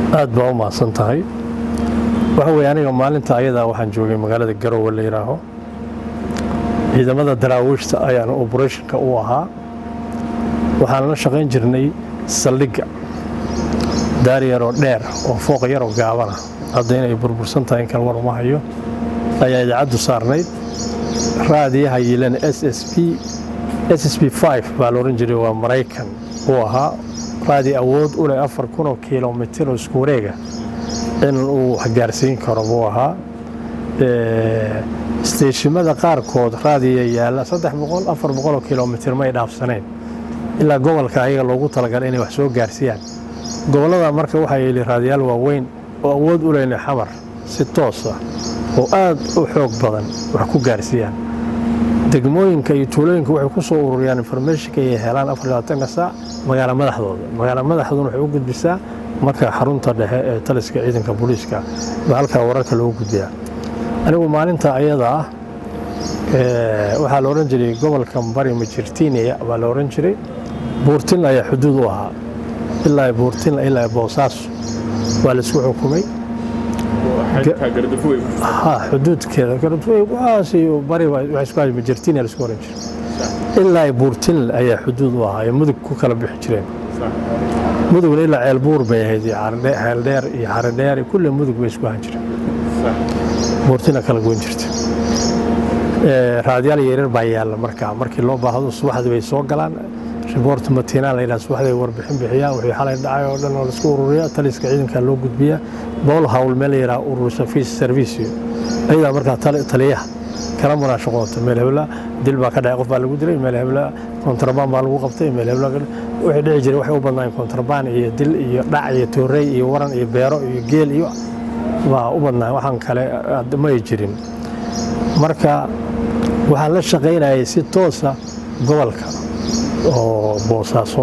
aad baa u mahadsan tahay waxa weeye aniga maalinta ayadaa waxaan joogay magaalada garowe la yidhaaho ciidamada daraawiishta ayaan obrethonka u ahaa waxaan la shaqayn jirnay saldhigga daar yaroo dheer oo fooq yaroo gaabana hadda inay burbursan tahay in kale war uma hayo ayaa idaacaddu saarnayd raadiyaha yiilan s s b s s b baa la odhan jiray waa maraykan uu ahaa raadi awood u leh afar kunoo kilomitir oo isku wareega in uu waxgaarsiin karo buu ahaa isteeshimada qaarkood raadiya yaalla saddex boqol afar boqoloo kilomitir may dhaafsanayn ilaa gobolka ayaga loogu talagalay inay wax soo gaarsiiyaan gobollada marka waxaa yeeli raadiyaal waaweyn oo awood u leyna xamar si toosa oo aad u xoog badan wax ku gaarsiiyaan degmooyinka iyo tuulooyinka waxay ku soo ururiyaan informationka ay helaan afarlabaatanka saac magaala madaxdooda magaala madaxduna waxay u gudbisaa marka xarunta dhexe ee taliska ciidanka booliiska baa halkaa wararka loogu gudbiyaa anigu maalinta ayada ah waxaa la odhan jiray gobolka bari majirtiiniya baa la odhan jiray buurtin ayaa xuduud u ahaa ilaa buurtin ilaa boosaaso waa la isku xukumay xuduudkeeda garadafooywaas iyo bari waxay isku hayd majirtiiniya la isku oran jiray ilaa buurtin ayaa xuduud u ahaa ee mudug ku kala bixi jireen mudugna ilaa ceelbuur bay ahayd ceeldheer iyo xaridheer kulle mudug bay isku ahan jireen buurtina kala goyn jirta raadiyaal yaryar baa yaalla markaa markii loo baahdo subaxdii bay soo galaan riboort matiinaa la yidhaha subaxday warbixin bixiyaan wixii xalay dhacay oo dhan oo laisku ururiya taliska ciidanka loo gudbiya bowl hawl meel la yidhaha urur servicio ayadaa markaa taliyaha kala munaashaqoota meel hebla dil baa ka dhacay qof baa lagu dilay meel hebla kontrabaan baa lagu qabtay meel hebla wixii dhici jiray waxay u badnaayeen kontrabaan iyo dil iyo dhac iyo toorey iyo waran iyo beero iyo geel iyo waa u badnaa waxaan kale may jirin marka waxaan la shaqaynayay si toosa gobolka oo boosaaso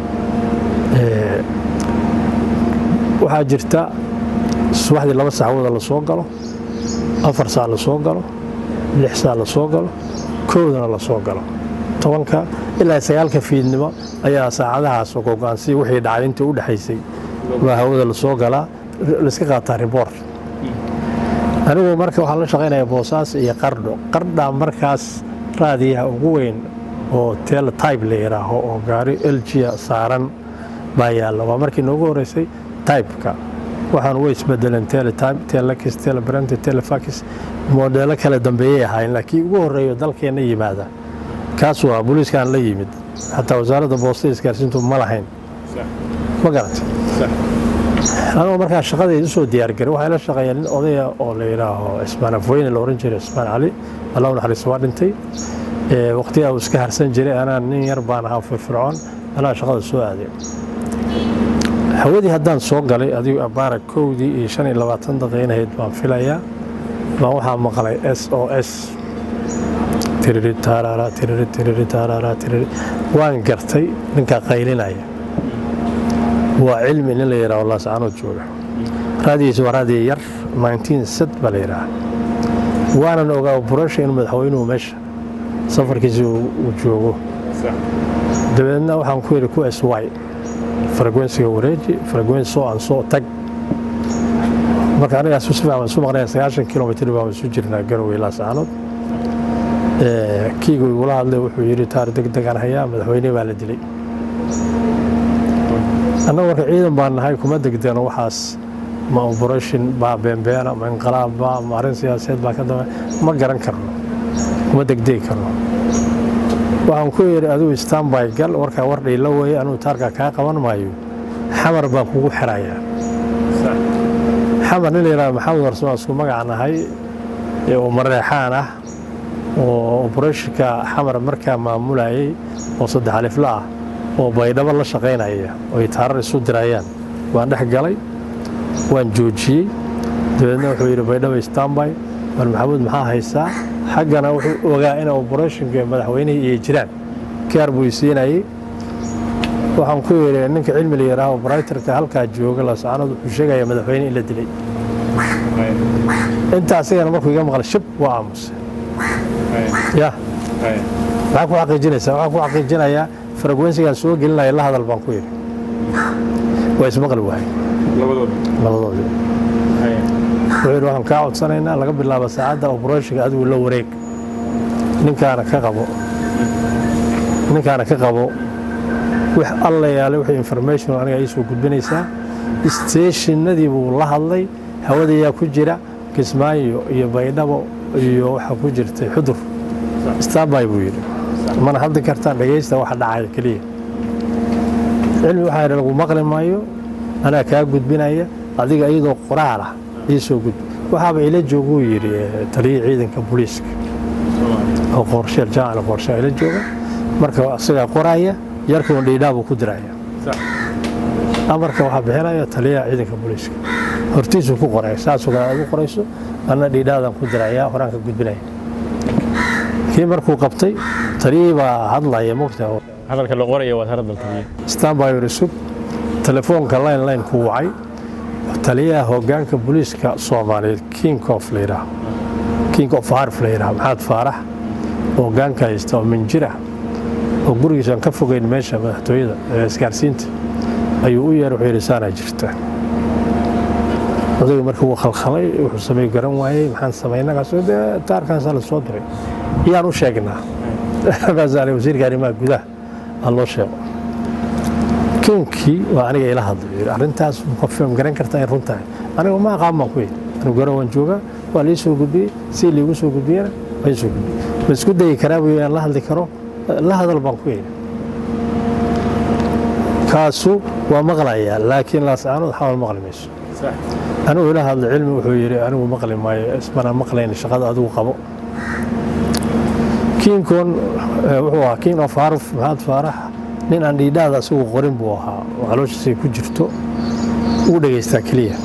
waxaa jirta subaxdii laba saxwooda la soo galo afar saa la soo galo lix saa la soo galo kowdana la soo galo tobanka ilaa sagaalka fiidnimo ayaa saacadahaas gogo'aansi wixii dhacay intii u dhexaysay baa hawada la soo galaa laiska qaataa riboort anigu marka waxaan la shaqaynaya boosaas iyo qardho qardhaa markaas raadiyaha ugu weyn oo teletybe la yidhaaho oo gaari eljiya saaran baa yaalla waa markii noogu horeysay tybeka waxaan way isbedeleen teletybe telex telebrant telefax modeelo kale dambeeyay ahaayeen laakiin ugu horeeyo dalkeenna yimaada kaas waa booliiskaan la yimid xataa wasaaradda boostada isgaarsiintu ma lahayn ma garata anigoo markaa shaqadayda usoo diyaargaray waxay la shaqeeyeen nin odaya oo la yidhaaho ismaan afweyne la ohan jiray ismaan cali allah naxariis waa dhintay waqtigaa uu iska harsan jiray anaa nin yar baan ahaa firfircoon anaa shaqada soo aaday hawadii haddaan soo galay adigu abaara kowdii iyo shan iyo labaatan daqiinahayd baan filayaa baan waxaa maqlay s o s tiriri taaraara tiriri tiriri taaraara tiriri waan gartay ninkaa qaylinaya waa cilmi nin la yidhaho laascaanood jooga raadigiisa waa raadiya yar set baa la yidhaha waanan ogaa burasha in madaxweynuhu meesha safarkiisa uu joogo dabeedna waxaan ku yidhi ku s y frekwensiga wareeji frekwenso aan soo tag marka anigaas si fiican isu maqnaya sagaashan kilomitr baan isu jirnaa garowe laascaanood kiigu igula hadlay wuxuu yidhi taar deg degaan hayaa madaxweyne baa la dilay annaga marka ciidan baan nahay kuma degdeno waxaas ma operation baa beenbeena ma inqalaab baa ma arrin siyaasadeed baa ka dambe ma garan karno kuma degdegi karno waxaan ku yidhi adigu stanby gal warkaa war dhiila weeye anugu taarkaa kaa qaban maayo xamar baan kugu xirayaa xamar nin la yidhahdo maxamed warsan isku magac nahay oo mareexaan ah oo operationka xamar markaa maamulayay oo saddex alifla ah oo baydhabo la shaqaynaya oo ay taarar isu dirayaan waan dhex galay waan joojiyey dabeedna wuxuu yidhi baydhabo stanby war maxamuud maxaa haysaa xaggana wuxuu ogaa in operationka madaxweynihii iyo jiraan kaar buu isiinayey waxaan ku yidhi ninka cilmi la yidhaaho operatorka halkaa jooga laascaanood wuxuu sheegaya madaxweyne in la dilay inta asigana markuu iga maqlay shib waa aamusay ya maxaa ku xaqiijinaysaa waxaan ku xaqiijinayaa frekwensigaan soo gelinaya la hadal baan ku yidhi waa ismaqli wahay wuxuu yidhi waxaan kaa codsanaynaa laga bilaabo saacadda obroshinka adigu la wareeg ninkaana ka qabo ninkaana ka qabo wax alla yaale wixii information aniga ii soo gudbinaysaa stationadii buu la hadlay hawadayaa ku jira kismaayo iyo baydhabo iyo waxaa ku jirtay xudur stambay buu yidhi mana hadli kartaan dhegaysta waxa dhacaya keliya cilmi waxaa yidhi lagu maqli maayo anaa kaa gudbinaya adiga iyadoo qoraal ah ii soo gudbi waxaaba ila jooguu yidhi taliyii ciidanka booliiska oo qorsheel jaamaca qorsheel ila jooga marka isagaa qoraya yarkuun dhiidhaa buu ku diraya amarka waxaa bixinaya taliyaha ciidanka booliiska hortiisuu ku qoray saasoo kale aad u qorayso anna dhiidhaadaan ku diraya horaan ka gudbinaya kii markuu qabtay taliyihii baa hadlaya mogta hadalka la qoraya waad haradal taliye stanby sug telefoonka line line ku wacay taliyaha hogaanka booliiska soomaaliyeed king of layidhaah king of harf layidhaah maxamed faarax hogaanka haysta oo minjira oo gurigiisaan ka fogeyn meesha madaxtooyada ee isgaarsiinta ayuu u yeer wuxuu yidhi saanaa jirta odayga marka wuu khalkhalay wuxuu samey garan waayey maxaan samaynagaasoo dee taarkaasaa la soo diray yaan u sheegnaa markaasaa wasiirka arrimaha gudaha ha loo sheego kinkii waa aniga ila hadlay yidhi arrintaas confirm garan kartaa in runtahay aniga ma aqaan baan ku yidhi anigu garan waan joogaa waa lii soo gudbiyey si liigu soo gudbiyena waa ii soo gudbiyey ma isku dayi karaa buu aan la hadli karo la hadal baan ku yidhi kaasu waa maqlayaa laakiin laascaanood xawal maqli mayso anigu ila hadla cilmi wuxuu yidhi anigu maqli maayo ismana maqlayn shaqada adigu qabo kiinkon wuxuu ahaa king of harf maxamed faarax nin aan dhiidhaada asigu qorin buu ahaa oo calooshiisay ku jirto uu dhegaystaa keliya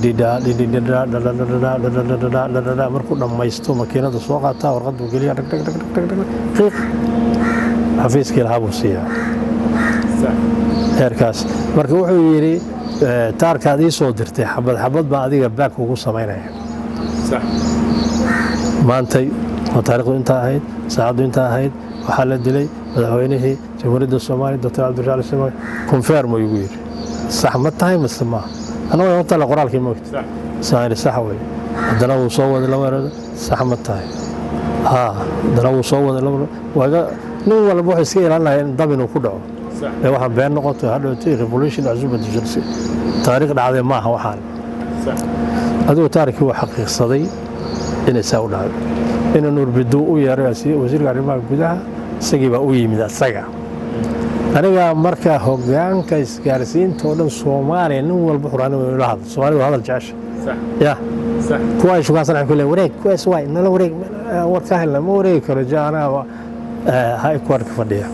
markuu dhammaysto makiinada soo qaataa warqaduu geliya qiiq xafiiskii lahaa buu siiyaa heerkaas marka wuxuu yidhi taarkaad ii soo dirtay xabad xabad baan adiga baak ugu samaynaya maantay oo taarikhdu intaa ahayd saacaddu intaa ahayd waxaa la dilay madaxweynihii jamhuuriyadda soomaaliya doctor cabdirashaal ismail konfermo igu yidhi sax ma tahay mase maaha annaga horta la qoraalkii moogta saan sax wey haddana wuu soo waday laba erood sax ma tahay haa haddana wuu soo waday laba waaga nin walba wuxuu iska ilaalinaya in dab inuu ku dhaco ee waxaan been noqoto hadhowtay revolution cusubad jirsi taariikh dhacday maaha waxaan adigu taarikhii waa xaqiiqsaday inay saa u dhacday inuu nuurbiduu u yeeray wasiirka arrimaha gudaha isagii baa u yimid asaga aniga marka hogaanka isgaarsiinta oo dhan soomaaliya nin walba xuraan la hadlo soomaalida waa hadal jecesha ya kuwa ay shukaansan ku leeyahay wareeg kuwaas waay nala wareeg war ka helna ma wareegi karo ja anaa ha ku arka fadhiya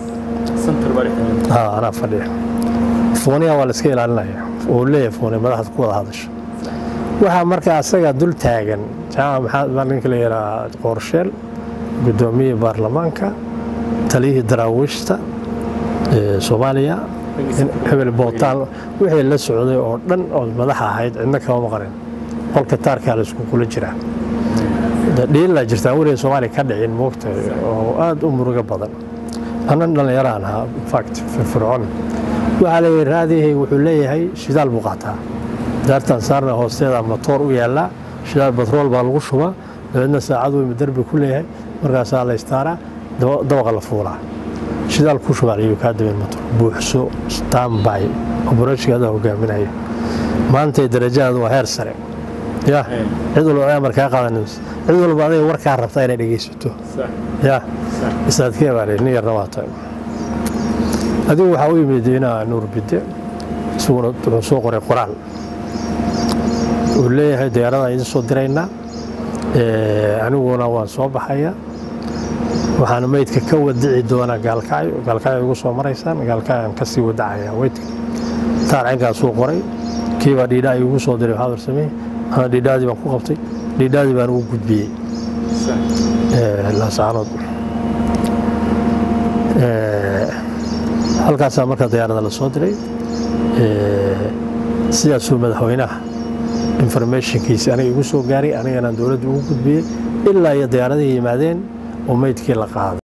ha anaa fadhiya fooniya waa la iska ilaalinaya oo leeyahay fooniya madaxda ku wada hadasha waxaa marka asaga dul taagan jaamac maxamed ninka la yidhaha qoorsheel guddoomiyihii baarlamaanka taliyihii daraawiishta soomaaliya hebel bootaan wixii la socday oo dhan oo madaxa ahayd cidna kama maqanin qolka taarkaa la isku kula jiraa dhiilaa jirtaan weliga soomaaliya ka dhicin moogta oo aad u murugo badan annan dhallinyaraan ahaa infact firfircoon waxaa leeyahay raadihii wuxuu leeyahay shidaal buu qaataa daartan saarna hoosteeda matoor u yaallaa shidaal batrool baa lagu shubaa dabeedna saacad weyma derbi ku leeyahay markaasaa la istaaraa dabaqa la fuulaa shidaal ku shubaa ayuu kaa dabeen matoor buuxso stambay oborashka adaa hogaaminaya maantay darajadeedu waa heer sare ya cid walba amar kaa qaadanayso cid walba adiga warkaa rabtaa inay dhegaysato ya isaadkee baa nin yarna waa tahay adigu waxaa u yimid inaa nuur bide isaguna wuxuu soo qoray qoraal uu leeyahay diyaaradaa idin soo diraynaa aniguna waan soo baxaya waxaan meydka ka wadici doonaa gaalkacyo gaalkacyo igu soo maraysaan gaalkacyaan kasii wadacaya weydka taar cinkaasuu qoray kiibaa dhiidhaa igu soo diray waxaad warsamey ana dhiidhaadii baan ku qabtay dhiidhaadii baan ugu gudbiyey laasaanood halkaasaa marka diyaarada la soo diray sidaasuu madaxweynaha informationkiisi aniga igu soo gaaray aniganaan dowladda ugu gudbiyey ilaa iyo diyaaradihii yimaadeen oo meydkii la qaaday